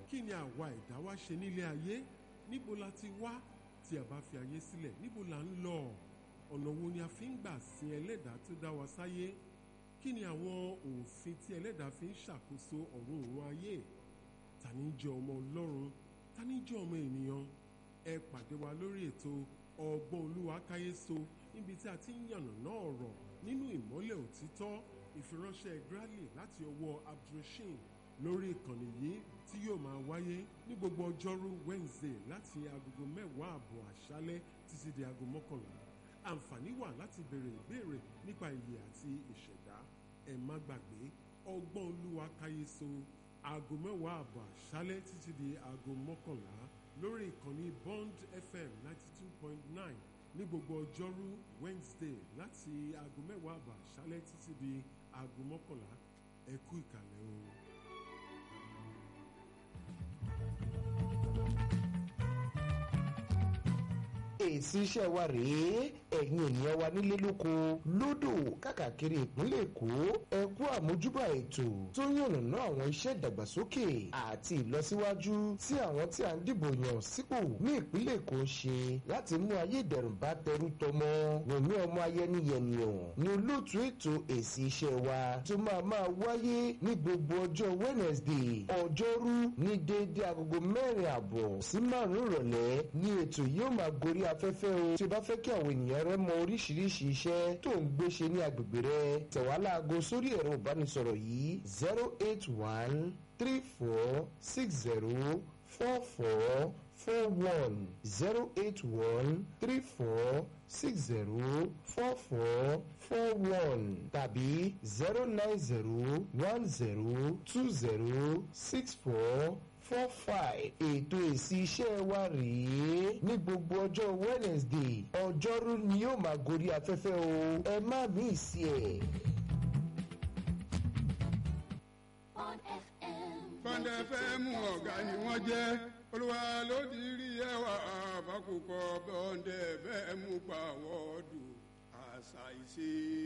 kí ni àwa ẹ̀dá wá ṣe nílé ayé níbo la ti wá tí a bá fi ayé sílẹ̀ níbo la ń lọ ọ̀nà wo ni a fi ń gbà sin ẹlẹ́dàá tó dá wa sáyé kí ni àwọn òfin tí ẹlẹ́dàá fi ń ṣàkóso ọ̀run òun ayé ta ni jẹ́ ọmọ ọlọ́run ta ni jẹ́ ọmọ ènìyàn ẹ pàdé wa lórí ètò ọgbọ́n olúwa káyéso níbi tí a ti ń yànnàná ọ̀rọ̀ nínú ìmọ́lẹ̀ òtítọ́ ìfiránṣẹ́ Bradley láti ọwọ́ abdulrasheed lórí ìkànnì yìí tí yóò máa wáyé ní gbogbo ọjọ́rú Wednesday láti agogo mẹ́wàá àbọ̀ àṣálẹ́ títí di aago mọ́kànlá àǹfààní wà láti béèrè ìbéèrè nípa ìyè àti ìṣẹ̀dá ẹ má gbàgbé ọgbọ́n olúwa káyéso aago mẹ́wàá àbọ̀ àṣálẹ́ títí di aago mọ́kànlá lórí ìkànnì Bond FM ninety two point nine ní gbogbo ọjọ́rú Wednesday láti aago mẹ́wàá àbọ̀ àṣálẹ́ títí di aago mọ́kànlá ẹ kú ìkàlẹ̀ o. èsì iṣẹ́ wa rèé ẹ̀yin ènìyàn wa nílé lóko lódò káàkiri ìpínlẹ̀ èkó ẹ kú àmójúbà ètò tó yànnàná àwọn iṣẹ́ ìdàgbàsókè àti ìlọsíwájú tí àwọn tí a ń dìbò yàn sípò ní ìpínlẹ̀ èkó ń ṣe láti mú ayé ìdẹ̀rùn bá tẹrú tọmọ wòmí ọmọ ayẹniyẹnìyàn ní olóòtú ètò èsì iṣẹ́ wa tó máa máa wáyé ní gbogbo ọjọ́ Wednesday ọjọ́rú ní déédéé agogo mẹ́rin àbọ̀ sí márùn-ún ìrọ̀lẹ́ ní ètò yóò máa gorí afẹ́fẹ́ o tí o bá fẹ́ kí àwọn ènìyàn rẹ mọ oríṣiríṣi iṣẹ́ tó ń gbé ṣe ní agbègbè rẹ tẹ̀wá láago sórí ẹ̀rọ ìbánisọ̀rọ̀ yìí zero eight one three four six zero four four four one zero eight one three four six zero four four four one tàbí zero nine zero one zero two zero six four four five ètò èsì iṣẹ́ wa rèé ní gbogbo ọjọ́ Wednesday ọjọ́rú ni yóò máa gorí afẹ́fẹ́ o ẹ má mí sí ẹ̀. Bond FM. Bond FM ọ̀gá ni wọ́n jẹ́ olúwa ló ti rí ẹwà àbákùkọ Bond FM pàwọ́dù àṣà ìṣe.